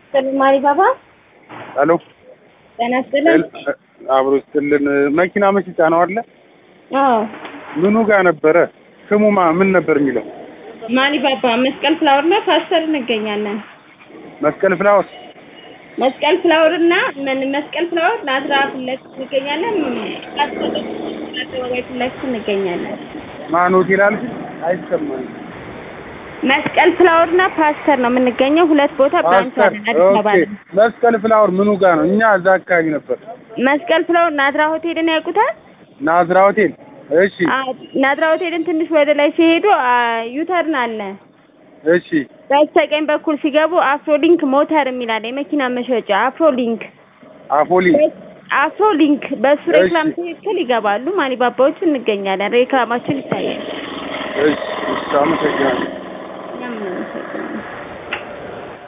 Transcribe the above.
ይስጥልን ማሪ ባባ። ሄሎ ጤና ይስጥልን። አብሮ ይስጥልን። መኪና መሸጫ ነው አለ። አዎ ምኑ ጋር ነበረ? ስሙ ማ ምን ነበር የሚለው? ማሪ ባባ መስቀል ፍላወር እና ፓስተር እንገኛለን። መስቀል ፍላወር መስቀል ፍላወር እና ምን መስቀል ፍላወር ናዝራ ፊት ለፊት እንገኛለን። ፓስተር አደባባይ ፊት ለፊት እንገኛለን። ማን ሆቴል አልሽ? አይሰማኝም። መስቀል ፍላወር እና ፓስተር ነው የምንገኘው። ሁለት ቦታ ብራንች ፓስተር አለን አዲስ አበባ ኦኬ። ላይ። መስቀል ፍላወር ምኑ ጋር ነው? እኛ እዛ አካባቢ ነበር። መስቀል ፍላወር ናዝራ ሆቴልን ያውቁታል? ናዝራ ሆቴል። እሺ አዎ ናዝራ ሆቴልን ትንሽ ወደ ላይ ሲሄዱ አ፣ ዩተርን አለ። እሺ በስተቀኝ በኩል ሲገቡ አፍሮሊንክ ሞተር የሚል አለ የመኪና መሸጫ አፍሮሊንክ አፎሊ አፍሮሊንክ በሱ እሺ። ሬክላም ትክክል ይገባሉ። ማኒባባዎቹ እንገኛለን። ሬክላማችን ይታያል። እሺ እሺ፣ አመሰግናለሁ።